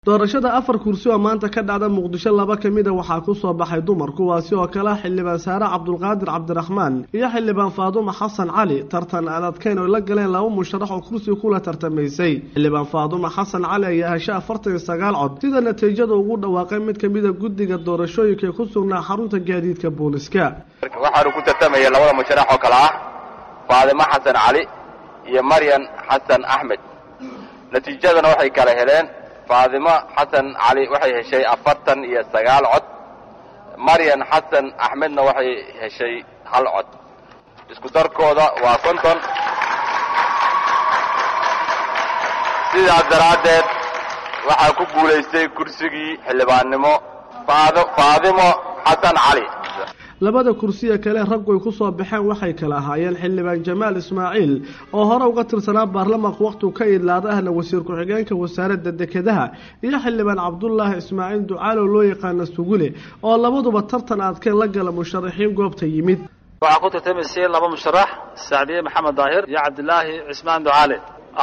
doorashada afar kursi oo maanta ka dhacda muqdisho laba ka mida waxaa ku soo baxay dumar kuwaasi oo kale xildhibaan saare cabdulqaadir cabdiraxmaan iyo xildhibaan faadumo xasan cali tartan aan adkeyn oo la galeen laba musharax oo kursi kula tartamaysay xildhibaan faadumo xasan cali ayaa heshay afartan iyo sagaal cod sida natiijada ugu dhawaaqay mid kamida guddiga doorashooyinka ee ku sugnaa xarunta gaadiidka booliska waxaanu ku tartamaya labada musharax oo kale ah faadimo xasan cali iyo maryan xasan axmed natiijadana waxay kala heleen faadimo xasan cali waxay heshay afartan iyo sagaal cod maryan xasan axmedna waxay heshay hal cod isku darkooda waa konton sidaas daraaddeed waxaa ku guulaystay kursigii xildhibaannimo faadimo xasan cali labada kursiya kale raggu ay ku soo baxeen waxay kala ahaayeen xildhibaan jamaal ismaaciil oo hore uga tirsanaa baarlamaanka wakhtigu ka idlaada ahna wasiir ku-xigeenka wasaaradda dekedaha iyo xildhibaan cabdulaahi ismaaciil ducaalow loo yaqaana sugule oo labaduba tartan adkeen la gala musharaxiin goobta yimid waxaa ku tartamaysay laba musharax sacdiye maxamed daahir iyo cabdilaahi cismaan ducaale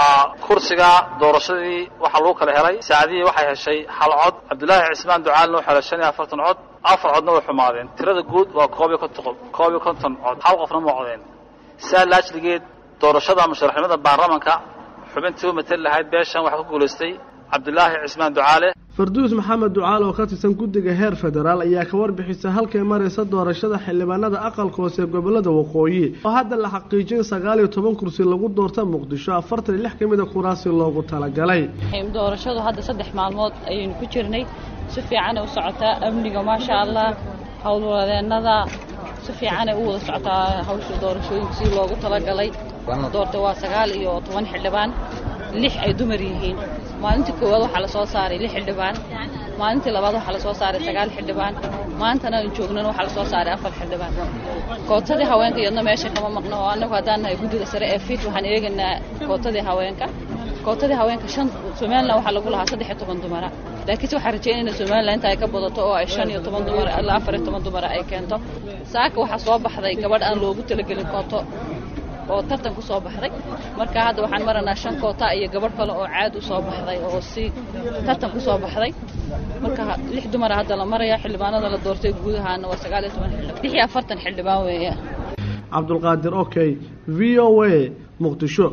kursiga doorashadii waxaa lagu kala helay sacdiye waxay heshay hal cod cabdilaahi cismaan ducaalena wuxuu helay shan iyo afartan cod afar codna way xumaadeen tirada guud waa koob iyo konton koob iyo konton cod hal qofna ma codeen saa laajligeed doorashada musharaxnimada baarlamanka xubintii u matali lahayd beeshan waxaa ku guulaystay cabdilaahi cismaan ducaale farduus maxamed ducaal oo ka tirsan guddiga heer federaal ayaa ka warbixisa halkay maraysa doorashada xildhibaanada aqalka hoose ee gobolada waqooyi oo hadda la xaqiijin sagaal iyo toban kursi lagu doorta muqdisho afartan iyo lix ka mida kuraasi loogu talagalay doorashadu hadda saddex maalmood ayaynu ku jirnay si fiicanay u socotaa amniga maasha allah howlwadeennada si fiicanay u wada socotaa hawsha doorashooyinka si loogu talagalay doorta waa sagaal iyo toban xildhibaan lix ay dumar yihiin maalintii koowaad waxaa la soo saaray lix xildhibaan maalintii labaad waxaa la soo saaray sagaal xildhibaan maantana aan joognana waxaa la soo saaray afar xildhibaan kootadii haweenka iyadna meesha kama maqno oo annagu haddaan nahay guddiga sare ee fiit waxaan eegaynaa kootadii haweenka kootadii haweenka shan somalilan waxaa lagu lahaa saddex iyo toban dumara laakiinse waxaan rajeynayna somalilan inta ay ka badato oo ay shan iyo toban dumar ilaa afar iyo toban dumara ay keento saaka waxaa soo baxday gabadh aan loogu talagelin kooto oo tartan ku soo baxday marka hadda waxaan maranaa shan koota iyo gabadh kale oo caad u soo baxday oo si tartan ku soo baxday marka lix dumara hadda la maraya xildhibaanada la doortay guud ahaana waa sagaal iyo toban xildhibaan lix iyo afartan xildhibaan weeya cabdulqaadir okay v o a muqdisho